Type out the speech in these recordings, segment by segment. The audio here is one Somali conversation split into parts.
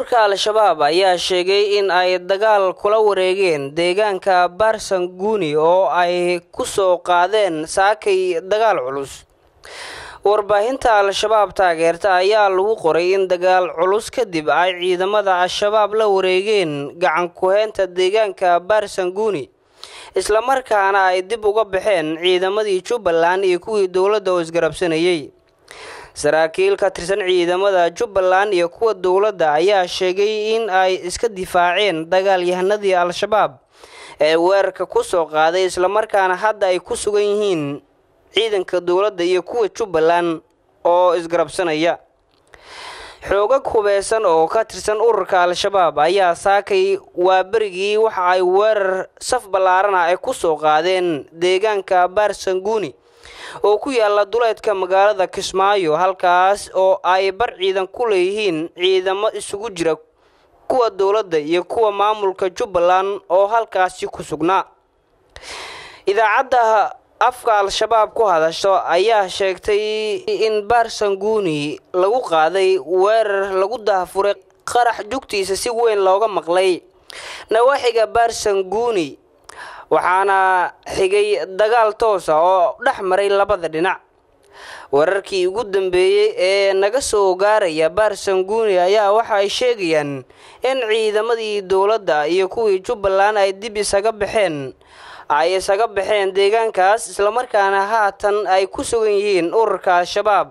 ururka al-shabaab ayaa sheegay in ay dagaal kula wareegeen deegaanka baarsanguuni oo ay ku soo qaadeen saakay dagaal culus warbaahinta al-shabaab taageerta ayaa lagu qoray in dagaal culus kadib ay ciidamada al-shabaab la wareegeen gacan ku-heynta deegaanka baarsanguuni islamarkaana ay dib uga baxeen ciidamadii jubbaland iyo kuwii dowladda oo isgarabsanayay saraakiil ka tirsan ciidamada jubbaland iyo kuwa dowladda ayaa sheegay in ay iska difaaceen dagaalyahanadii al-shabaab ee weerarka ku soo qaaday islamarkaana hadda ay ku sugan yihiin ciidanka dowladda iyo kuwa jubbaland oo isgarabsanaya xoogag hubeysan oo ka tirsan ururka al-shabaab ayaa saakay waa berigii waxa ay weerar saf ballaarana ay ku soo qaadeen deegaanka baarsanguuni oo ku yaala duleedka magaalada kismaayo halkaas oo ay bar ciidan ku leeyihiin ciidamo isugu jira kuwa dowladda iyo kuwa maamulka jubbaland oo halkaasi ku sugnaa idaacadda afka al-shabaab ku hadasho ayaa sheegtay in baarsanguuni lagu qaaday weerar lagu dahafuray qarax jugtiisa si weyn looga maqlay nawaaxiga baarsanguuni waxaana xigay dagaal toosa oo dhex maray labada dhinac wararkii ugu dambeeyey ee naga soo gaaraya baarsanguuni ayaa waxa ay sheegayaan in ciidamadii dowladda iyo kuwii jubbaland ay dib isaga baxeen ay isaga baxeen deegaankaas islamarkaana haatan ay ku sugan yihiin ururka al-shabaab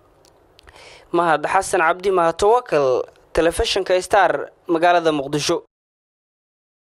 mahad xasan cabdi mahatawakal telefishinka star magaalada muqdisho